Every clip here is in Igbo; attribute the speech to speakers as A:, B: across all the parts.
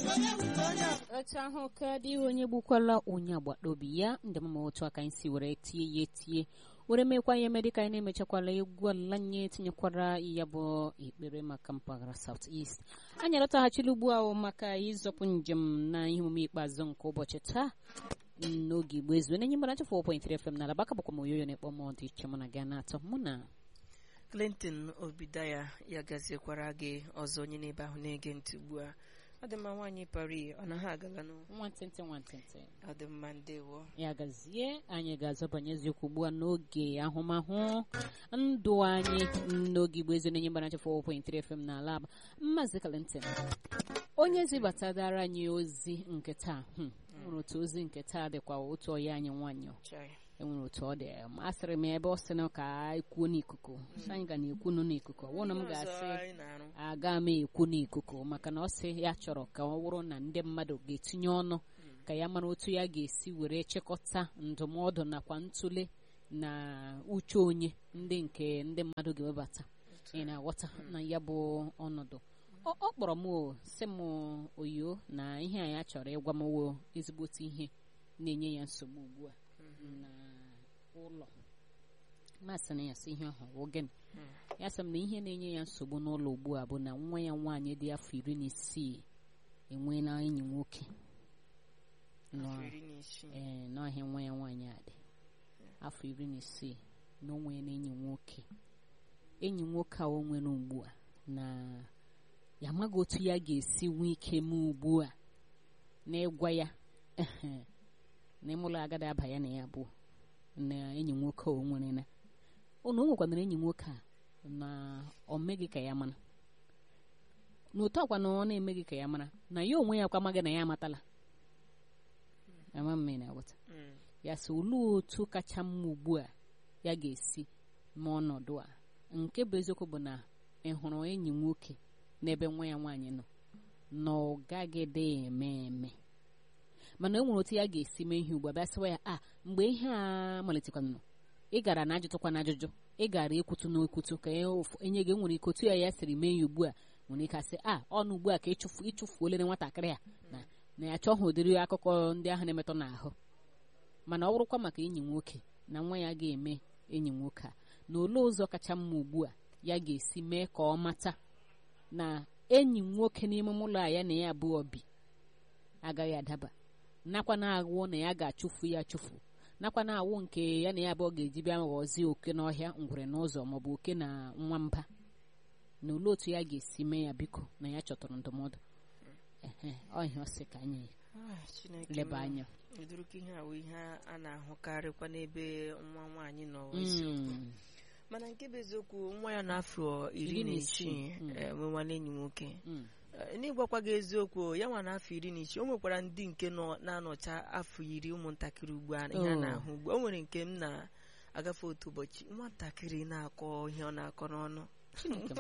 A: otu ahụ ka dị onye gbukwala onye agbata obi ya ndị mma otu aka anyị si were tie ya etie were mekwa ihe mere ka anyị na-emechakwala egwu ala nye tinyekwara ya bụ ekpere maka mpaghara South East anyị alọtaghachila ugbu ahụ maka ịzọpụ njem na ihe omume ikpeazụ nke ụbọchị taa n'oge igbo ezu na-enye mgbara 4.3 FM n'ala baka bụkwa m oyoyo na-ekpọ m dị iche mụ na gị na-atọ mụ na
B: Clinton Obidaya ya gaziekwara gị ọzọ onye n'ebe ahụ na-ege ntị ugbu a ọ dị mma nwaanyị pari ọ naghị agala n'ụ
A: nwantịntị nwantịntị
B: ọ dị mma ndewo
A: ya gazie anyị ga-azọbanye eziokwu ugbu a n'oge ahụmahụ ndụ anyị n'oge igbo ezi na-enye mgbara 4.3 FM n'ala Aba Maazị Clinton onye zibatadara anyị ozi nke taa hmm, nwere otu ozi nke taa dịkwa otu ọya anyị nwanyị
B: Chai.
A: enwere otu ọ dị asịrị m ebe ọ sị na ka ekwuo n'ikuku sị anyị ga na-ekwunu n'ikuku ọ bụrụ na m
B: Ọzọ
A: ga-asị
B: anyị na-arụ
A: aga m ekwu n'ikuku maka na ọ sị ya chọrọ ka ọ bụrụ na ndị mmadụ ga-etinye ọnụ ka ya mara otu ya ga-esi were chịkọta ndụmọdụ nakwa ntụle na uche onye ndị nke ndị mmadụ ga-ewebata ị na-aghọta na ya bụ ọnọdụ ọ ọ kpọrọ m o sị m oyo na ihe a ya chọrọ ịgwa m wo ezigbote ihe na-enye ya nsogbu ugbu a na ụlọ masị na ya sị ihe ahụ wụ gịnị ya sị m na ihe na-enye ya nsogbu n'ụlọ ugbu a bụ na nwa ya nwaanyị dị afọ iri na isii enweela enyi nwoke nọ
B: afọ iri na isii
A: ee n'ọhịa nwa ya nwaanyị a dị afọ iri na isii na o nwere enyi nwoke enyi nwoke a o nwere ugbu a na ya amaghị otu ya ga-esi nwee ike mee ugbu a na ịgwa ya na ịmụlọ agada aba ya na ya abụọ na enyi nwoke a o nwere na ụnụ o nwekwanara enyi nwoke a na o meghị ka ya mara na ụtọ ọkwa na ọ na-emeghị ka ya mara na ya onwe ya kwa amaghị na ya amatala ama mme na-aghọta
B: Mm.
A: ya sị olee otu kacha mma ugbu a ya ga-esi n'ọnọdụ a nke bụ eziokwu bụ na ị hụrụ enyi nwoke n'ebe nwa ya nwaanyị nọ na ọ gaghị dị eme eme mana e nwere otu ya ga-esi mee ihe ugbu a bịa sịwa ya a mgbe ihe a malitekwanụ ị gara na ajụtụkwa na ajụjụ ị gara ekwutu na ekwutu ka e ụf- enye gị nwere ike otu ya ya siri mee ya ugbu a nwere ike asị a ọnụ ugbu a ka ịchụfu ịchụfuolere nwatakịrị a na na ya chọghị ụdịrị akụkọ ndị ahụ na-emetọ n'ahụ mana ọ bụrụkwa maka enyi nwoke na nwa ya ga-eme enyi nwoke a na olee ụzọ kacha mma ugbu a ya ga-esi mee ka ọ mata na enyi nwoke n'ime ụlọ a ya na ya abụọ bi agaghị adaba nakwa na-awụ na ya ga-achụfu ya achụfu nakwa na-awụ nke ya na ya abụọ ga-eji bịa ghọzie oke n'ọhịa ngwere n'ụzọ maọbụ oke na nwamba na olee otu ya ga-esi mee ya biko na ya chọtara ndụmọdụ ehe ọ ihe ọ sị ka anyị
B: Ah, Chineke
A: leba
B: m.
A: anya
B: ụdịrịka ihe a wụ ihe a na-ahụkarịkwa n'ebe nwa nwaanyị nọ eziokwu
A: Mm.
B: mana nke bụ eziokwu nwa ya n'afọ iri na isii
A: Mm.
B: eh, nwewana enyi nwoke
A: Mm.
B: Eh, n'ịgwakwa gị eziokwu ya nwa n'afọ iri na isii o nwekwara ndị nke nọ na-anọcha afọ iri ụmụntakịrị ugbu a ihe a
A: Oh.
B: na-ahụ ugbu a. o nwere nke m na-agafe otu ụbọchị nwatakịrị na-akọ ihe ọ na-akọ n'ọnụ
A: Chineke m.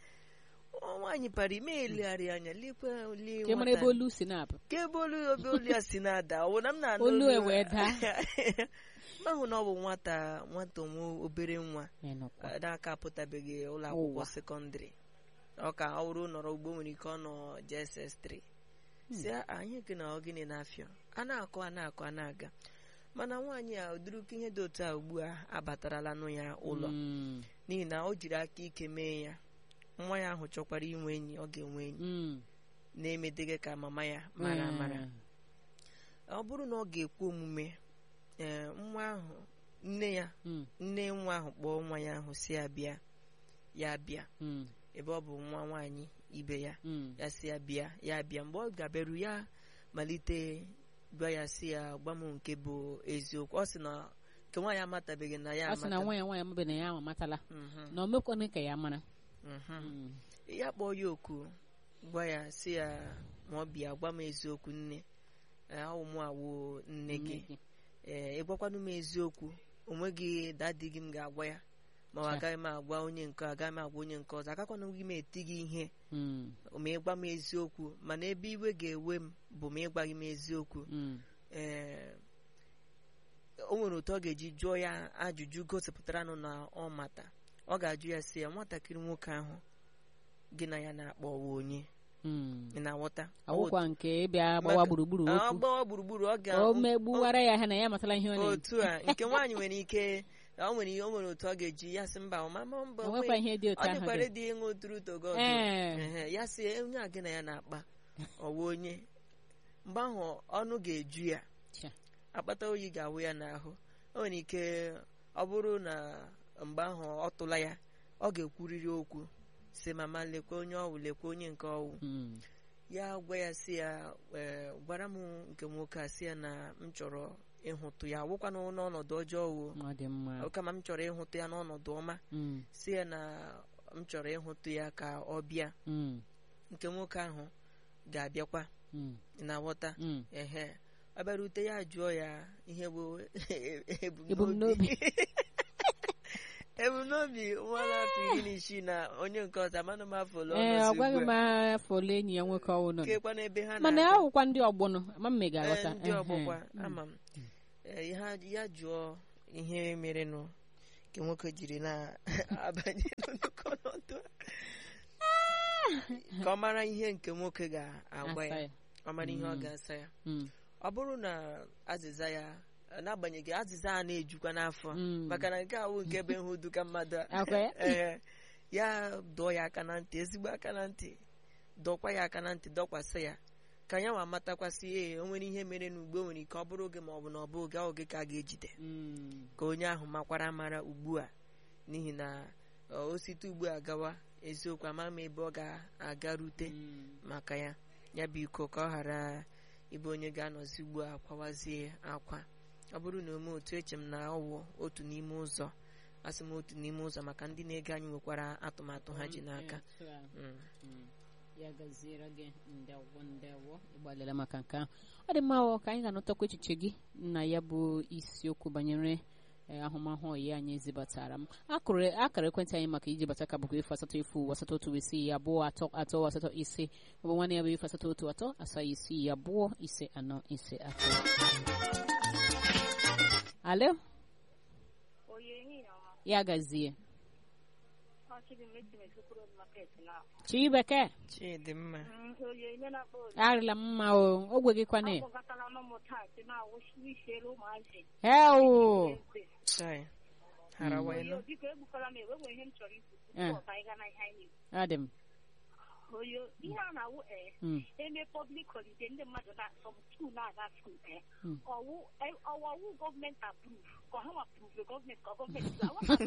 B: Nwa- nwaanyị para ime elegharị anya lekwa lee
A: ka ị mara ebe
B: nwata-
A: olu si na-apụ
B: ka ebe olu obe olu ya si na-ada ọ bụ na m na-anụ
A: Olu
B: olu
A: e wee daa.
B: mahụ na ọ bụ nwata nwata nwa obere nwa
A: Ịnụkwa.
B: eh, n'aka apụtabeghị ụlọ akwụkwọ
A: Ụwa.
B: sekọndịrị ọ ka ọ bụrụ nọrọ ugbo nwere ike ọ nọ JSS3 si "Ah, anyị gị na ọ gịnị na-afịa a na-akọ a na-akọ a na-aga mana nwaanyị a ụdịrịka ihe dị otu a ugbu a abatarala nụ ya ụlọ
A: Mm.
B: n'ihi na o jiri aka ike mee ya nwa ya ahụ chọkwara inwe enyi ọ ga-enwe enyi
A: Mm.
B: na-emedeghị ka mama ya mara amara
A: Mm.
B: ọ bụrụ na ọ ga-ekwe omume ee nwa ahụ nne ya
A: Mm.
B: nne nwa ahụ kpọọ nwa ya ahụ si ya bịa ya bịa
A: Mm.
B: ebe ọ bụ nwa nwaanyị ibe ya
A: Mm.
B: ya si ya bịa ya bịa mgbe ọ gaberu ya malite gwa ya si ya gwa m nke bụ eziokwu ọ sị na nke nwaanyị amatabeghị na ya
A: ọ sị na
B: amata
A: nwa ya nwaanyị amabe na ya amatala
B: Mhm,
A: na o mekwana ka ya mara
B: mhm.
A: Mm.
B: ya kpọọ ya oku gwa ya si ya ma ọ bịa gwa m eziokwu nne ee, ọ mụ awụ nne gị
A: Nne gị.
B: ee ịgwakwanụ m eziokwu onweghị dadi gị m ga-agwa ya ma ọ
A: Cha.
B: agaghị m agwa onye nke a, agaghị m agwa onye nke ọzọ agakwana gị m eti gị ihe
A: Mm.
B: ma ịgwa m eziokwu mana ebe iwe ga-ewe m bụ ma ịgwaghị m eziokwu
A: Mm.
B: ee o nwere otu ọ ga-eji jụọ ya ajụjụ gosipụtara nụ na ọ mata ọ ga-ajụ ya si ya nwatakịrị nwoke ahụ gị na ya na-akpọ wa onye
A: Mm.
B: ị na-aghọta
A: ọwụkwa nke ịbịa gbawa
B: Maka-
A: gburugburu
B: Ọ
A: okwu
B: gbawa gburugburu ọ ga
A: o megbuwara ya ha na ya amatala ihe ọ na-eme
B: otu a nke nwaanyị nwere ike o nwere ihe o nwere otu ọ ga-eji ya sị mba ọmama mba
A: onwekwa
B: onwe-
A: ihe dị
B: ọ
A: otu ahụ
B: dịkwara
A: dị
B: dị ịṅụ tụrụ togo
A: Ee.
B: ya si onye a gị na ya na-akpa ọwa onye mgbe ahụ ọnụ ga-eju ya
A: Cha.
B: akpata oyi ga-awụ ya n'ahụ o nwere ike ọ bụrụ na mgbe ahụ ọ tụla ya ọ ga-ekwuriri okwu si mama lekwa onye ọwụ lekwa onye nke ọwụ
A: Mm.
B: ya gwa ya si ya "Ee, gwara m nke nwoke a si ya na m chọrọ ịhụtụ ya wụkwa n'ọnọdụ ọjọọ o
A: ọ dị mma
B: kama m chọrọ ịhụtụ ya n'ọnọdụ ọma
A: Mm.
B: si ya na m chọrọ ịhụtụ ya ka ọ bịa
A: Mm.
B: nke nwoke ahụ ga-abịakwa
A: Mm.
B: ị na-aghọta
A: Mm.
B: ehe ọ bịarute ya jụọ ya ihe bụ
A: Ebumnobi.
B: ebumnobi ebumnobi nwa afọ iri na isii na onye nke ọzọ amanụ m afọ ole ọ
A: ee ọ
B: nọzi
A: gwaghị
B: ugbu
A: m
B: a.
A: afọ ole enyi ya nwoke ọwụ nọ
B: kekwa n'ebe ha
A: mana
B: na-aga.
A: ahụkwa ndị ọgbọnọ ama m ga
B: Ee,
A: aghọta
B: ndị ọgbọkwa
A: Ehe.
B: ama m Ee, ha ya jụọ ihe merenụ nke nwoke jiri na-abanye n'nnukwu ọnọdụ a. ka ọ mara ihe nke nwoke ga-agwa
A: Asa
B: ya
A: ya.
B: ọ mara ihe ọ
A: Mm.
B: ga-asa ya
A: Mm.
B: ọ bụrụ na azịza ya n'agbanyeghị azịza a na-ejukwa n'afọ
A: Mm.
B: maka na nke awụ nke be hụ duka mmadụ a.
A: Akwa ya?
B: Ee, ya dọọ ya aka na ntị ezigbo aka na ntị dọkwa ya aka na ntị dọkwasị ya ka ya nwa matakwasị ee o nwere ihe mere n'ugbo nwere ike ọ bụrụ oge ma ọ bụ na ọ bụ oge ahụ oge ka a ga-ejide
A: Mm.
B: ka onye ahụ makwara amara ugbu a n'ihi na ọ, o site ugbu a gawa eziokwu ama m ebe ọ ga-agarute
A: Mm.
B: maka ya ya bụ iko ka ọ ghara ịbụ onye ga-anọzi ugbu a kwawazie akwa ọ bụrụ na ome otu eche m na ọwụ otu n'ime ụzọ asị m otu n'ime ụzọ maka ndị na-ege anyị nwekwara atụmatụ ha ji n'aka
A: Otu a.
B: Mm.
A: Mm. ya gaziere gị ndewo ndewo ịgbalịla maka nke ahụ ọ dị mma ọ ka anyị ga-anụtakwa echiche gị na ya bụ isiokwu banyere eh, ahụmahụ ọyi anyị zibatara m akụrụ akara ekwentị anyị maka iji bata ka bụkwa efu asatọ efu asatọ otu isii abụọ atọ atọ asatọ ise maọbụ nwanne ya bụ efu asatọ otu atọ asaa isii abụọ ise anọ ise atọ alo ya gazie chibeke
B: chidimma
A: arịla m mma o ogwe gị kwane ewu
B: chai harawa elu
A: Eh. ọ dị m
C: oyo ihe a na-awụ ee
A: Mm.
C: eme public holiday ndị mmadụ na some school na-aga school ee
A: Mm.
C: ọwụ eh, ọwụ gọọmenti approve ka ha nwa approve gọọmenti ka gọọmenti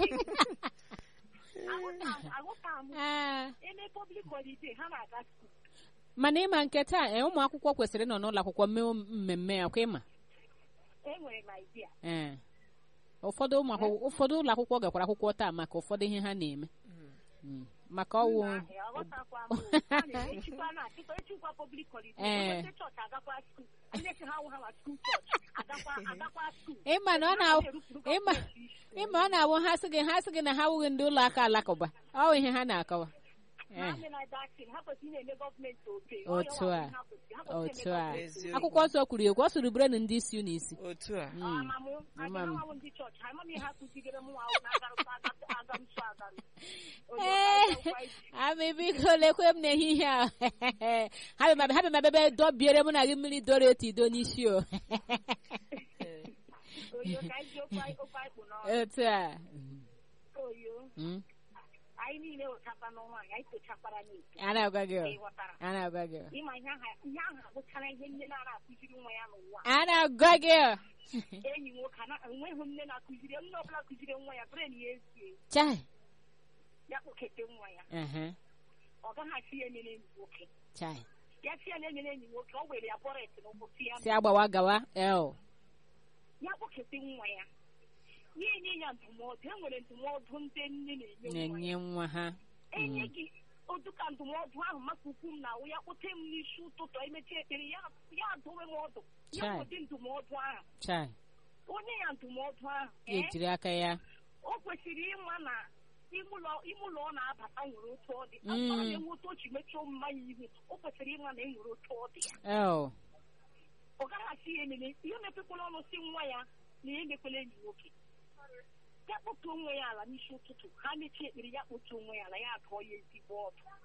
C: aghọta m
A: Ah,
C: eme public holiday ha na-aga school
A: mana ịma nke taa eh, ụmụ akwụkwọ kwesịrị ịnọ n'ụlọ akwụkwọ mee mmemme ya kwa ịma
C: enwere m idea
A: ee ụfọdụ ụmụ akwụkwọ ụfọdụ ụlọ akwụkwọ gakwara akwụkwọ taa maka ụfọdụ ihe ha na-eme Mm. maka ọwụ
C: Nna ahụ, aghọtakwa m o. Ha na-echikwa na achịkwa echikwa public holiday
A: Eh.
C: ndị chọọchị agakwa school ndị si ha wụ ha ma school chọọchị agakwa agakwa school
A: ịma na ọ na ịma ịma ọ na-awụ ha sị gị ha sị gị na ha awụghị ndị ụlọ aka alakụba ọ bụ ihe ha na-akọwa Eh, Otu a. otu a
B: Eziokwu.
A: akwụkwọ nsọ kwuru ekwu ọ sụrụ brenu ndị isi unu isi
B: otu a
A: Mm. Ee, amị biko lekwe m n'ehihie a ha bịa ma- ha bịa ma bebe dọbiere mụ na gị mmiri doro etu ido n'isi o otu a Mm.
C: anyị niile wechakwa n'ọnwa anyị anyị tochakwara n'ite
A: a na-agwa gị o.
C: ịghọtara
A: a na-agwa gị o.
C: ịma ihe ahụ ihe ahụ abụchara ihe nne na-ara akụziri nwa ya n'ụwa
A: a na-agwa gị o.
C: enyi nwoke ana enweghị nne na-akụziri nne ọbụla kụziri nwa ya bụrụ na ya ezie
A: chai
C: ya kpọkete nwa ya
A: Ehe,
C: ọ gaghị asị ya emere enyi nwoke
A: chai
C: ya sị ya na emere enyi nwoke ọ were ya bọret n'ụkwụ si ya
A: si agbawa gawa el
C: ya kpọkete nwa ya ya enye ya ndụmọdụ e nwere ndụmọdụ ndị nne na-enye nwa
A: na-enye
C: ya
A: nwa ha
C: enye gị oduka ndụmọdụ ahụ maka ukwu m na-awụ ya kpọte m n'isi ụtụtụ emechi ekpere ya ya dowe m ọdụ ya
A: Chai.
C: ụdị ndụmọdụ ahụ
A: chai
C: onye ya ndụmọdụ ahụ
A: ya ejiri aka ya
C: o kwesịrị ịma na ime ụlọ ime ụlọ ọ na-abata nwere otu ọ dị
A: Mm.
C: ọ na-enwe otu o ji mechie mmanya ihu o kwesịrị ịma na e nwere otu ọ dị ya
A: el
C: ọ gaghị asị ya ememe ihe mepekwala ọnụ si nwa ya na ya emekwela enyi nwoke ya kpọtụ onwe ya ala n'isi ụtụtụ ha mechie ekpere ya kpọtụ onwe ya ala ya adụọ ya ezigbo ọdụ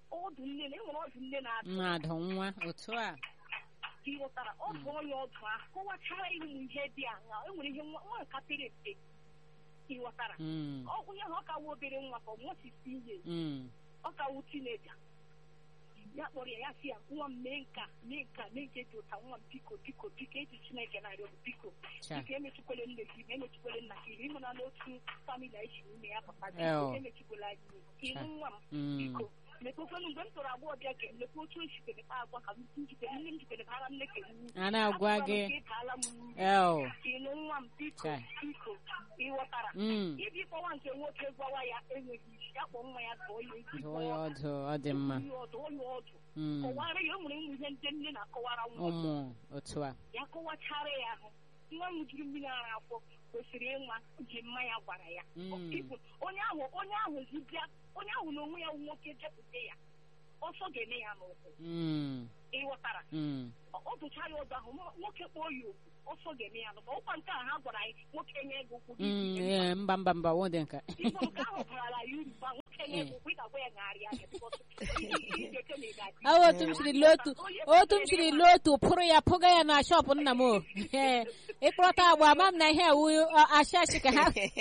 C: ọdụ nne na enwere ọdụ nne na-atụ
A: mmadụ nwa otu a
C: ka ị ghọtara ọ bụ onye ọdụ ahụ kọwachara ya ụmụ ihe dị aṅa enwere ihe nwa nwa nka pere mpe ka ị ghọtara
A: Mm,
C: ọ onye ahụ ọ ka wụ obere nwa ka ọ mụọ sisi ihe
A: mm,
C: ọ ka wụ tineja ya kpọrọ ya ya si ya nwa m mee nka mee nka mee nke dị ụta nwa m biko biko biko eji chineke na-arịọ m biko
A: cha
C: biko emechikwele nne gị ma emechikwele nna gị ịhụ na n'otu famili anyị si n'ime ya papa
A: Eh,
C: biko
A: oh.
C: emechikwele anyị ihu. ka ịhụ
A: Cha.
C: nwa m
A: Mm,
C: biko mekwekwenụ mgbe m tọrọ agbọghọ bịa ke mekwa otu esi kpere kpa agwa ka m njikere nne m jikere bara nne ke nwu
A: a na-agwa gị
C: ịtaala m nri
A: el
C: ka ịnụ nwa m biko
A: Cha.
C: biko ịghọtara
A: mm,
C: ibi kpọwa nke nwoke gwawa ya enweghị isi ya kpọ nwa ya dụọ ya ezi
A: dụọ ya ọdụ ọ dị mma
C: dụọ ya ọdụ
A: Mm,
C: kọwara ya o nwere ụmụ ihe ndị nne na-akọwara nwa
A: ụmụ otu a
C: ya kọwachara ya ahụ nwa m jiri mmiri ara afọ kwesịrị ịnwa ji mmanya gwara ya
A: Mm.
C: Ibu, onye ahụ onye ahụ zibịa onye ahụ na onwe ya wụ nwoke jepụta ya ọsọ ga-eme ya n'ụkwụ
A: Mm,
C: ịghọtara
A: mm,
C: ọ ọ dụcha ya ụzọ ahụ nwo- nwoke kpọọ ya okwu ọsọ ga-eme ya n'ụkwụ ọkwa nke a ha gwara anyị nwoke nye gị ụkwụ gị
A: mm,
C: ji
A: ee, mba mba mba ọ dị nka
C: Igbo nke ahụ barala ya uru gba nwoke nye gị ụkwụ ị ga-agwa ya ngagharịa anya because ị ga-eche na ị ga-adị
A: ọ otu m siri lee otu otu m siri lee otu pụrụ ya pụga ya na shọpụ nna m o Ee, ịkpọrọta agba ama m na ihe ewu ashị ashị ka ha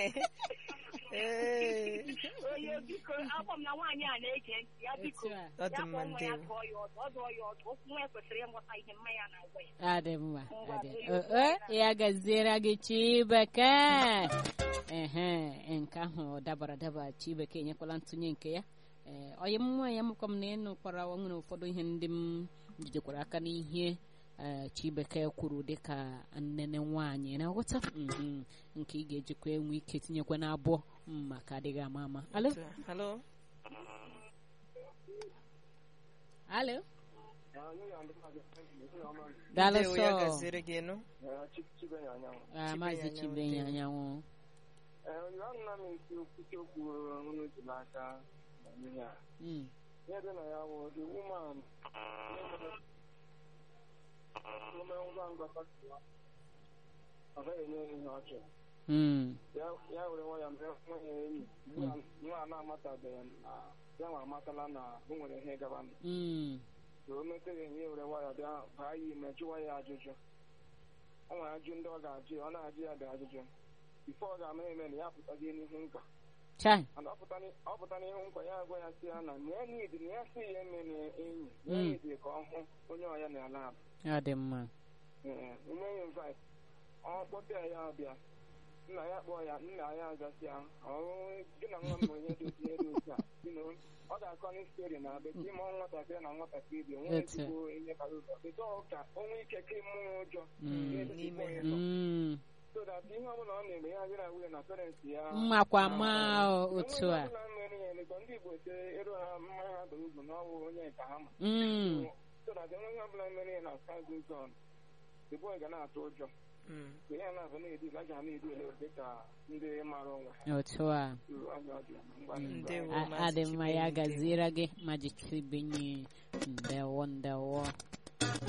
B: Ee,
C: onye biko agbọ m na nwaanyị a na-ege ntị ya biko
A: Otu a.
B: ọ dị
C: ya
B: mma
C: kpọọ nwa ya
B: ndewo
C: dụọ ya ọdụ ọ dụọ ya ọdụ okwu nwa ya kwesịrị ịmụta ihe mmanya na-agwa ya
A: adị mma adị o- o, ya gaziere gị chibeke ehe nke ahụ dabara adaba chibeke enyekwala ntụnye nke ya ee onye m nwa ya mụkwa m na ịnụkwara nwere ụfọdụ ihe ndị m jidekwara aka n'ihe ee chibeke kwuru dịka nnene nwaanyị na-aghọta Mhm. nke ị ga-ejikwa enwe ike tinyekwa n'abụọ mm, maka adịghị ama ama alo
B: halo
A: alo daalụ
B: ndewo ya
A: sọ
B: gaziere gị nụ
A: Ah, maazị chibenye anyanwụ
D: nna m esi okwute okwu unu ji n'aka na ihe a
A: Mm,
D: ihe dị na ya bụ the woman ome ngwa ngwa fasiwa ọ gaghị enye ya ihe ọ chọrọ
A: mm,
D: ya ya were nwa ya mee nwa ya enyi nwa- nwa a na-amatabeghị na ya nwa amatala na o nwere ihe gaba ndụ
A: mm,
D: ka o metere enyi ya were nwa ya bịa baa ya ime jụwa ya ajụjụ ọ nwere ajụ ndị ọ ga-ajụ ya ọ na-ajụ ya dị ajụjụ bifo ọ ga-ama eme na ya pụtazie n'ihu nkwa
A: chai
D: mana ọ pụta n'i- ọ pụta n'ihu nkwa ya agwa ya si ya na na ya nidi na ya si ya eme na enyi na ya
A: Mm.
D: nidi ka ọ hụ onye ọya na ala abụ
A: ọ dị mma
D: ume ya invite ọ kpọta ya ọbịa nna ya kpọọ ya nna ya azasị ya ọrụ gị na nwa m bụ ihe dị otu ihe dị otu a You know, ọ ga-akọ na stori na bekee ma nwatakịrị na nwatakịrị bi onwe
A: Etu a.
D: ezigbo ihe bara ụzọ bido ka o nwee ike ka ịmụ ya ụjọ
A: Mm.
D: ihe dị
B: N'ime
D: ka
B: ya.
D: ịtọ.
A: Mm,
D: so that ihe ọbụla ọ na-eme ya adịra nwunye na parents ya
A: mmakwa ma otu a
D: Enweghị ọbụla mere ya emekọ ndị Igbo se ero ha mmanya ha doro ugwu n'ọwụ onye nka ha ma
A: Mm,
D: so that enweghị ọbụla mere ya na side zone the boy ga na-atụ ụjọ
B: Mm.
D: mgbe ya na-azụ na-edu a ga na-edu ele dị ka ndị mara onwe ha
A: otu a
D: uru anya ọ dị ngwa
B: Ndewo.
A: A-
B: Maazị
A: adị mma ya
B: Chibenye,
A: gaziere gị maji chibenye ndewo ndewo